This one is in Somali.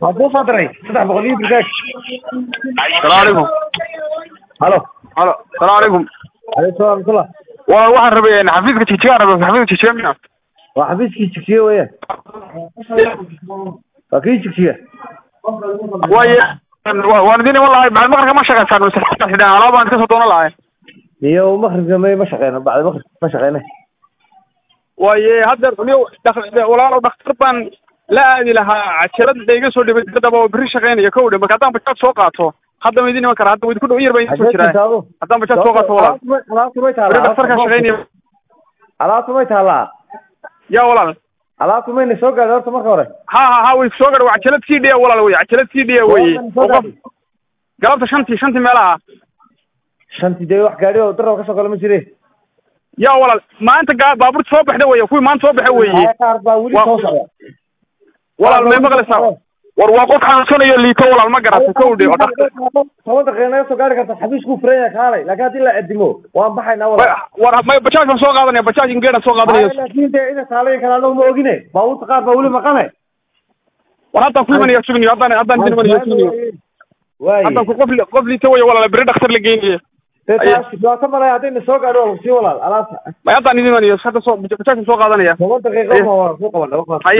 hadduu soo diray saddex boqol iyo birkaag salaamu calaykum halo halo salaamu calaykum aleykum salaam raxmatullah waa waxaan rabay xafiiska jijigaan rabay xafiiska jijiga mina waa xafiiskii jigjiga weeyaan waa kii jigjiga waaye waan idin iman lahay bacd maqrika ma shaqaysaan mise xidhaan alaab baan iska soo doonan lahay iyo makribka may ma shaqeyno bacda makrib ma shaqeyne waaye hadda niyo walaalow dhakhtar baan la aadi lahaa cajalad iga soo dhibay dibadaba oo berri shaqeynaya kow dhan marka haddaan bajaad soo qaato hadda ma idin iman karaa hadda idinku dhow yar baa idin soo jiraa haddaan bajaad soo qaato walaal alaabtu may berri taallaa dhakhtarkaa shaqeynaya alaabtu may taallaa yaa walaal alaabtu mayna soo gaadhay horta marka hore ha ha ha way soo gadha waa cajalad c d a walaal wey cajalad c d a weye oo qof galabta shantii shantii meelaha shanti dee wax gaadhi oo darab ka soo gala ma jire yaa walaal maanta gaa baabuurta soo baxda weye kuwii maanta soo baxa weeye qaar baa weli Waa- soo socda walaal may maqlaysaa war waa qof xanuunsanayo liito walaal ma garatay kow dhe oo dhakhtar toban daqiiqa naga soo gaari karta xabiiskuu furan yahay kaalay laakiin haddii la adimo waan baxaynaa wala war may bajaaj baan soo qaadanaya bajaaj ingeedhan soo qaadanaya laakiin dee ina taalayn kale anagu ma ogine baabuurta qaar baa weli maqane war haddaan ku imanaya sugniyo haddaan haddaan idin imanaya sugniyo waay haddaan ku qof li- qof liito weye walaal berri dhakhtar la geynaye dee taas dhibaato malay haddayna soo gaadho waa lagu sii walaal alaabta may haddaan idin imanaya hadda soo bajaajkan soo qaadanaya toban daqiiqo ma waa ku qaban Haye.